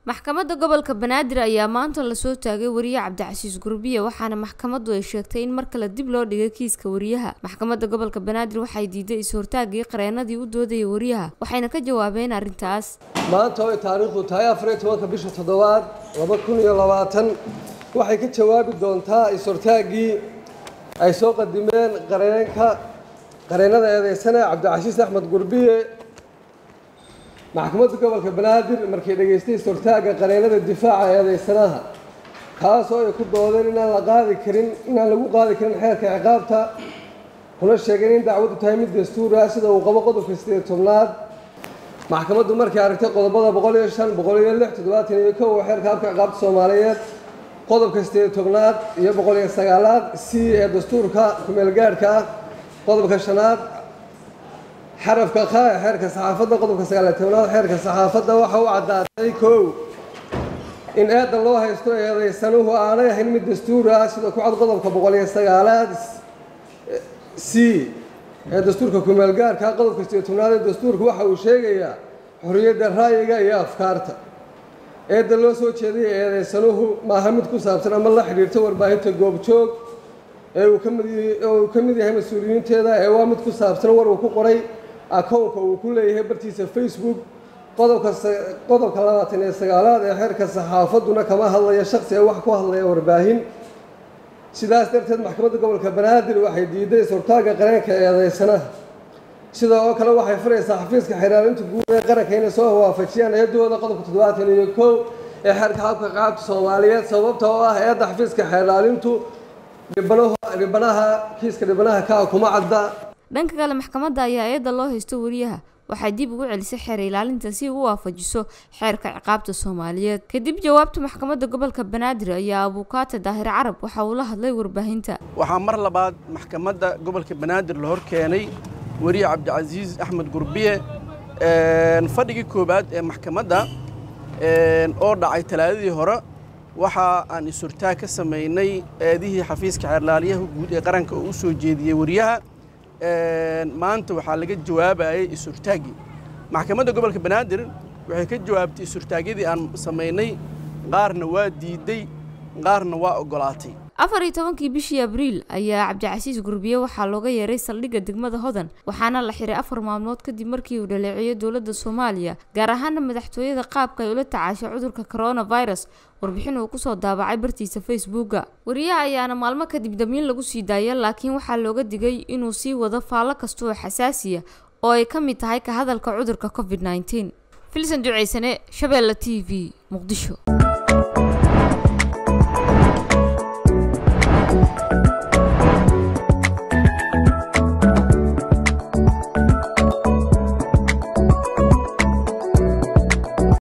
maxkamadda gobolka banaadir ayaa maanta lasoo taagay wariye cabdicasiis gurbiye waxaana maxkamaddu ay sheegtay in mar kale dib loo dhigay kiiska wariyaha maxkamadda gobolka banaadir waxay diiday is-hortaagii qareenadii u doodayay wariyaha waxayna ka jawaabeen arrintaas maanta oo ay taariikhdu tahay afariyo tobanka bisha toddobaad laba kun iyo labaatan waxay ka jawaabi doontaa is-hortaaggii ay soo qadimeen qareenka qareennada eedeysane cabdicasiis axmed gurbiye maxkamadda gobolka banaadir markay dhegaystay is-hortaagga qareennada difaaca eedeysanaha kaasoo ay ku doodeen inaan la qaadi karin inaan lagu qaadi karin xeerka ciqaabta kuna sheegeen in dacwaddu tahay mid dastuur ah sida uu qabo qodobka sideed tobnaad maxkamaddu markay aragtay qodobada boqol iyo shan boqol iyo lix toddobaatan iyo kow xeerka habka ciqaabta soomaaliyeed qodobka sideed tobnaad iyo boqol iyo sagaalaad c ee dastuurka kumeelgaadhka ah qodobka shanaad xarafka kha ee xeerka saxaafadda qodobka sagaaliyo tobnaad xeerka saxaafadda waxa u caddaatay kow in eedan loo haysto eedaysanuhu aanay ahayn mid dastuur ah sida ku cad qodobka boqol iyo sagaalaad c ee dastuurka kumeelgaarka qodobka sideed tobnaad ee dastuurka waxa uu sheegayaa xorriyadda ra'yiga iyo afkaarta eedda loo soo jeedaya eedaysanuhu maaha mid ku saabsan ama la xidhiirta warbaahinta goobjoog ee uu kamid uu ka mid yahay mas-uuliyiinteeda ee waa mid ku saabsan war uu ku qoray akownka uu ku leeyahay bartiisa facebook qodobka qodobka labaatan iyo sagaalaad ee xeerka saxaafadduna kama hadlaya shaksi ee wax ku hadlaya warbaahin sidaas darteed maxkamadda gobolka banaadir waxay diiday is-hortaagga qareenka eedeysanaha sida oo kale waxay furaysaa xafiiska xiraalinta guud ee qaranka inay soo waafajiyaan eedooda qodobka toddobaatan iyo kow ee xeerka habka qaabta soomaaliyeed sababta oo ah eedda xafiiska xeeraalintu dhibanaha kiiska dhibanaha kaa kuma cadda dhanka kale maxkamadda ayaa eedda loo haysto wariyaha waxay dib ugu celisay xeer ilaalinta si u waafajiso xeerka ciqaabta soomaaliyeed kadib jawaabta maxkamadda gobolka banaadir ayaa abuukaate daahir carab waxa uu la hadlay warbaahinta waxaa mar labaad maxkamadda gobolka banaadir la hor keenay weriye cabdicasiis axmed gurbiye fadhigii koowaad ee maxkamadda oo dhacay talaadadii hore waxa aan is-hortaag ka samaynay eedihii xafiiska xeerlaaliyaha guud ee qaranka oo u soo jeediyey wariyaha maanta waxaa laga jawaabayay is-hortaaggii maxkamadda gobolka banaadir waxay ka jawaabtay is-hortaagyadii aan samaynay qaarna waa diiday qaarna waa oggolaatay afar iyo tobankii bishii abriil ayaa cabdicasiis gurbiye waxaa looga yeeray saldhigga degmada hodan waxaana la xiray afar maalmood kadib markii uu dhaleeceeyay dowladda soomaaliya gaar ahaana madaxtooyada qaabka ay ula tacaashay cudurka coronavirus warbixin uu kusoo daabacay bartiisa facebooka wariyaha ayaana maalmo kadib damiin lagu sii daaya laakiin waxaa looga digay inuu sii wado faallo kasta oo xasaasiya oo ay ka mid tahay ka hadalka cudurka covid nneteen filsan duceysane shabeelle t v muqdisho